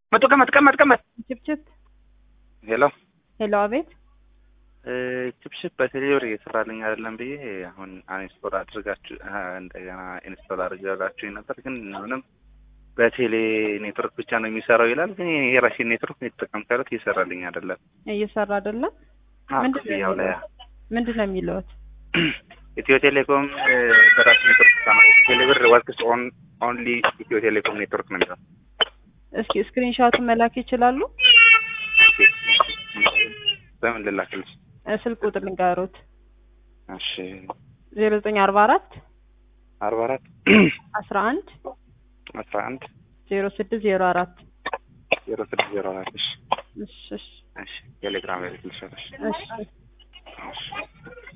መጡ ቀመጥ ቀመጥ ቀመጥ ችፕችፕ ሄሎ ሄሎ፣ አቤት። ችፕችፕ በቴሌብር እየሰራልኝ አይደለም ብዬ አሁን አንስቶል አድርጋችሁ እንደገና ኢንስቶል አድርጋችሁ ነበር፣ ግን ምንም በቴሌ ኔትወርክ ብቻ ነው የሚሰራው ይላል። ግን የራሴ ኔትወርክ የተጠቀምኩ ያሉት እየሰራልኝ አይደለም። እየሰራ አይደለም። አዎ፣ ምንድን ነው ክፍያው ላይ ምንድን ነው የሚለውት? ኢትዮ ቴሌኮም በራሱ ኔትወርክ ብቻ ነው። ቴሌብር ወርክስ ኦን ኦንሊ ኢትዮ ቴሌኮም ኔትወርክ ነው የሚለው። እስኪ ስክሪንሾቱን መላክ ይችላሉ? በምን ልላክልሽ? እ ስልክ ቁጥር ልንገሮት እሺ ዜሮ ዘጠኝ አርባ አራት አርባ አራት አስራ አንድ አስራ አንድ ዜሮ ስድስት ዜሮ አራት ዜሮ ስድስት ዜሮ አራት እሺ እሺ እሺ እሺ ቴሌግራም ላይ ልክልሻለሽ። እሺ እሺ